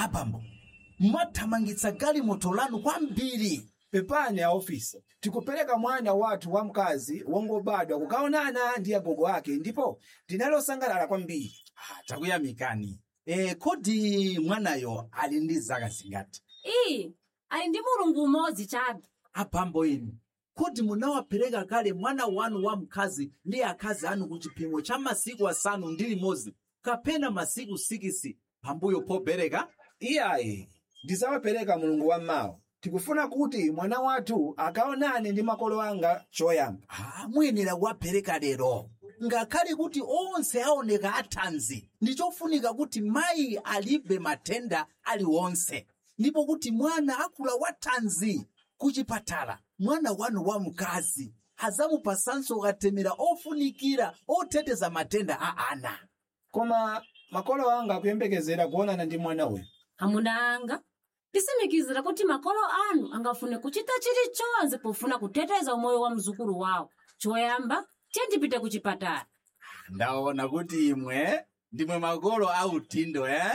abambo mwathamangitsa galimoto lanu kwambiri pepani aofisi tikupereka mwana wathu wamkazi wongobadwa kukaonana ndi agogo ake ndipo tinalosangalala kwambiri Ah, takuyamikani e, kodi mwanayo ali ndi zaka zingati iyi ali ndi mulungu umodzi chabe abambo inu kodi munawapereka kale mwana wanu wamkazi ndi akazi anu ku chipimo cha masiku asanu ndi limodzi kapena masiku sikisi pambuyo pobereka iyayi ndizawapereka mulungu wammawa tikufuna kuti mwana wathu akaonane ndi makolo anga choyamba ah, muyenera kuwapereka lero ngakhale kuti onse aoneka athanzi ndi chofunika kuti mayi alibe matenda aliwonse ndipo kuti mwana akula wathanzi kuchipatala mwana wanu wamkazi adzamupasanso katemera ofunikira oteteza matenda a ana koma makolo anga akuyembekezera kuonana ndi mwana uyu amuna anga tisimikizira kuti makolo anu angafune kuchita chilichonse pofuna kuteteza umoyo wa mzukulu wawo choyamba tiyendipite ku chipatala ndaona kuti imwe ndimwe makolo autindo eh?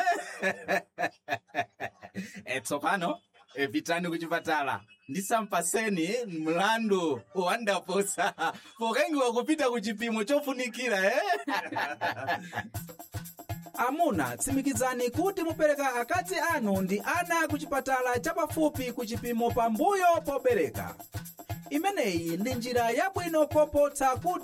e tsopano e, pitani kuchipatala ndisampaseni mlandu wandaposa pokengiwa kupita ku chipimo chofunikira eh? amuna tsimikizani kuti mupereka akazi anu ndi ana ku chipatala chapafupi ku chipimo pambuyo pobereka imeneyi ndi njira yabwino kopotsa kuti